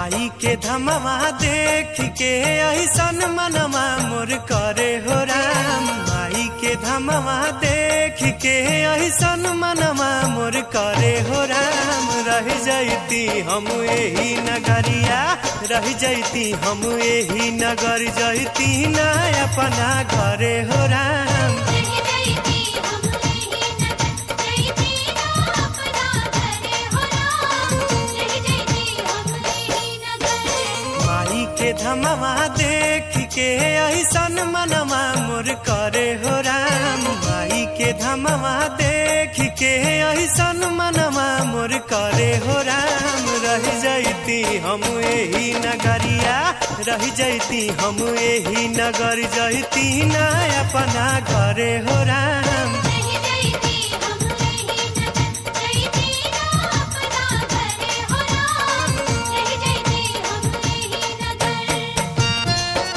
माई के धमवा देख के ऐसन मनवा मोर करे हो राम माई के धमवा देख के ऐसन मनवा मोर करे हो राम रह जैती हम यही नगरिया रह जैती हम यही नगर जैती ना अपना घरे हो राम रह जैती हम यही नगर जैती ना अपना घरे हो राम रह जैती हम यही नगर माई के धमवा देख के ऐसन मनवा मोर करे हो राम माई के धमवा देख के ऐसन मनवा मोर करे हो राम रह जैती हम यही नगरिया रह जैती हम यही नगर जैती ना अपना घरे हो राम रह जैती हम यही नगर जैती ना अपना घरे हो राम रह जैती हम यही नगर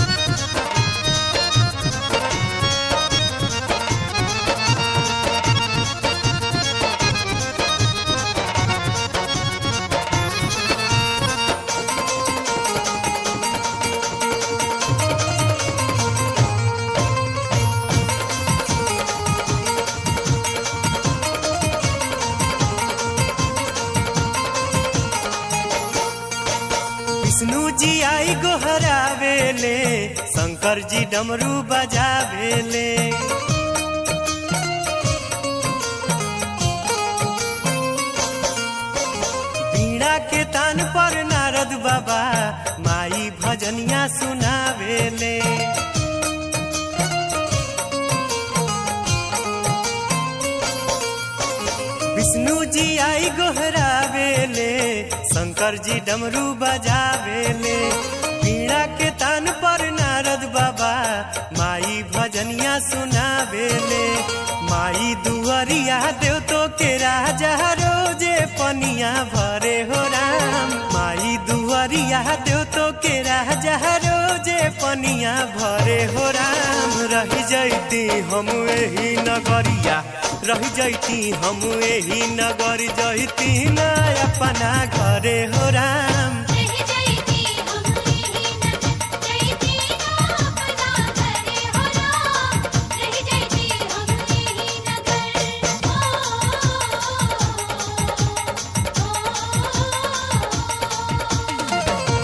विष्णु जी आई गोहरावेले शंकर जी डमरू बजावेले बीड़ा के तान पर नारद बाबा माई भजनिया सुनावेले विष्णु जी आई गोहरावेले शंकर जी डमरू बजावेले पीड़ा के तान पर नारद बाबा माई भजनिया सुनावेले माई दुअरिया देव तो के राजा रोजे पनिया भरे हो राम माई दुअरिया देव तो के राजा रोजे पनिया भरे हो राम रह जैती हम यही नगरिया रह जैती हम यही नगर जैती ना अपना घरे हो राम रह जैती हम यही नगर जैती ना अपना घरे हो राम रह जैती हम यही नगर ओ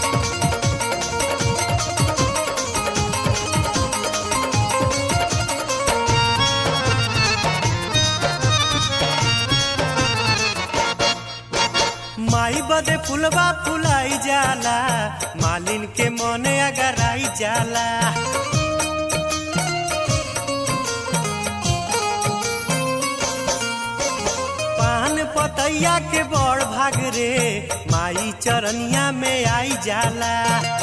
माई बदे फुलवा फुलाई जाला मालिन के मने अगर आई जाला पान पतैया के बड़ भाग रे माई चरनिया में आई जाला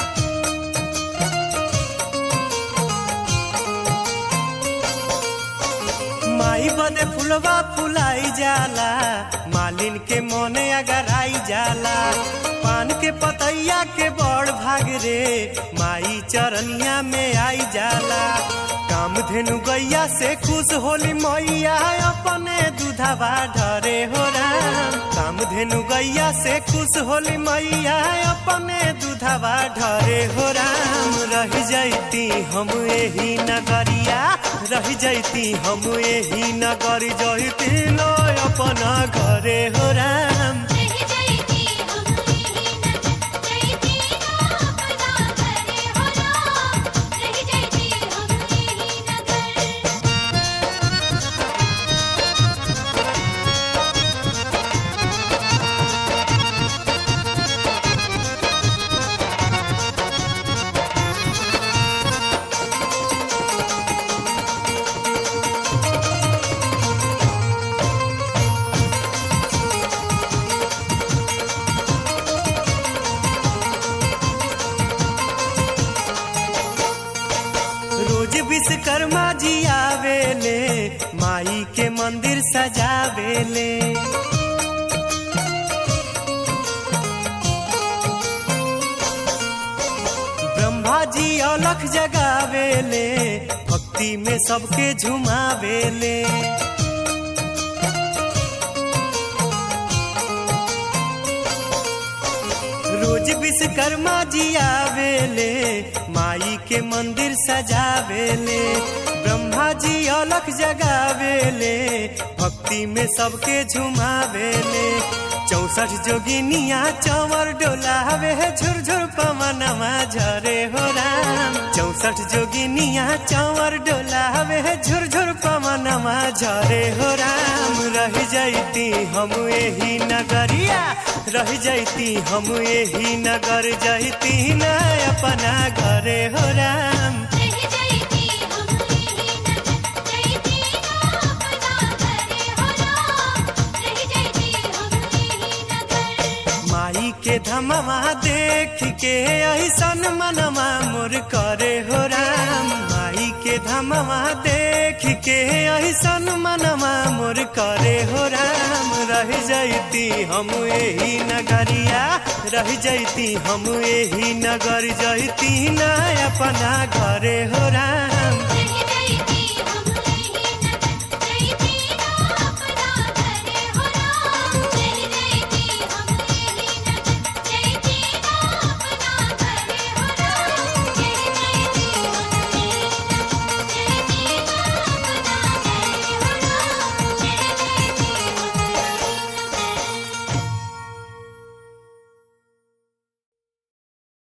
माई बदे फुलवा फुलाई जाला मालिन के मोने अगर आई जाला पान के पतैया के बड़ भाग रे माई चरनिया में आई जाला काम धेनु गैया से खुश होली मैया अपने दूधवा ढरे हो राम काम धेनु गैया से खुश होली मैया अपने दूधवा ढरे हो राम रह जैती हम यही नगरिया रह जैती हम यही नगर जैती लो अपना घरे हो राम रह जैती हम यही नगर जैती ना अपना घरे हो राम रह जैती हम यही नगर रोज विश्वकर्मा जी आवेले माई के मंदिर सजावेले ब्रह्मा जी अलख जगावेले भक्ति में सबके झुमावेले रोज रोज विश्वकर्मा जी आवेले माई के मंदिर सजावेले ब्रह्मा जी अलख जगावेले भक्ति में सबके झुमावेले चौसठ जोगिनिया चंवर डोलावे झुरझुर पवनमा झरे हो राम चौसठ जोगिनिया चंवर डोलावे झुरझुर पवनमा झरे हो राम रह जैती हम एही नगरिया रह जैती हम एही नगर जैती न अपना घरे हो राम रह जैती हम यही नगर जैती ना अपना घरे हो राम रह जैती हम यही नगर माई के धमवा देख के ऐसन मनवा मोर करे हो राम माई के धमवा देख के ऐसन मनवा मोर करे हो राम रह जैती हम एही नगरिया रह जैती हम एही नगर जैती न अपना घरे हो राम